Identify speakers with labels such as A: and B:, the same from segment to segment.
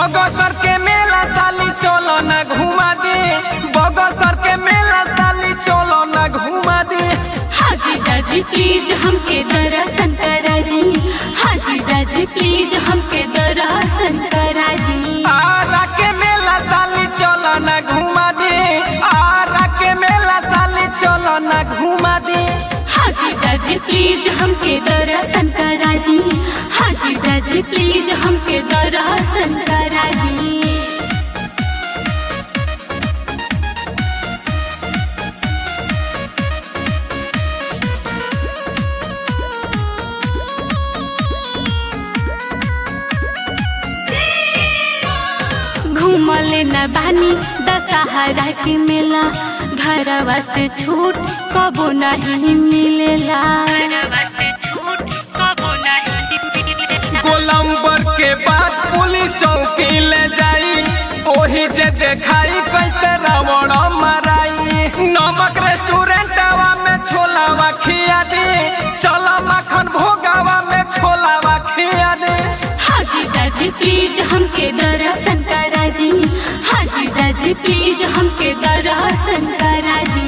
A: बगसर के मेला साली चलो न घुमा दे बगसर के मेला साली चलो न घुमा दे
B: हाजी दाजी प्लीज हमके दर्शन करा दी हाजी दाजी प्लीज हमके दर्शन करा दी
A: आरा के मेला साली चलो न घुमा दे आरा के मेला साली चलो न घुमा दे
B: हाजी दाजी प्लीज हमके दर्शन करा दी हाजी दाजी प्लीज हमके दर्शन करा दी घूमले न बानी दशहरा के मेला घरवा से छूट कबो नहीं मिलेला
A: गोलम्बर के बाद पुलिस चौकी ले जाई ओही जे देखाई कैसे रावण मराई नमक रेस्टोरेंटवा में छोलावा खिया दे चलो मक्खन भोगावा में छोलावा खिया दे
B: हाजी दाजी प्लीज हमके दर्शन करा दी हाजी दाजी प्लीज हमके दर्शन करा दी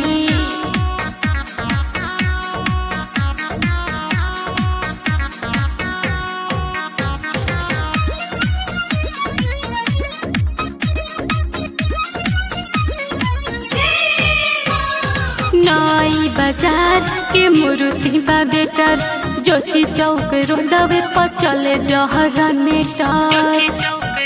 B: नई बाजार के मुरुति बा बेटर ज्योति चौक रोडवे पर चले जहर नेटर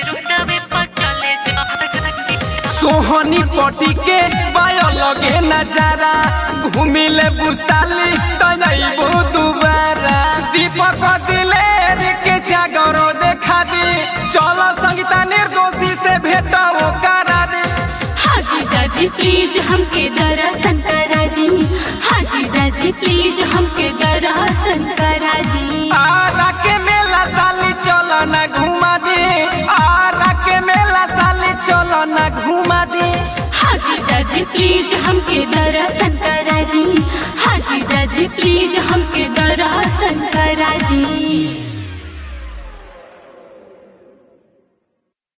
A: सोहनी पटी के बायो लगे नजारा घूमिले बुसाली तनैबो दुबारा दीपक दिलेर के जागरो देखा दी चलो संगीता निर्दोषी से भेटाओ करा दे
B: हाजी दाजी प्लीज हमके दर्शन करा दी हाजी दाजी प्लीज हमके दर्शन करा दी
A: आरा के मेला साली चलो न घुमा दे आरा के मेला साली चलो न घुमा दे
B: हाजी दाजी प्लीज हमके दर्शन करा दी हाजी दाजी प्लीज हमके दर्शन करा दी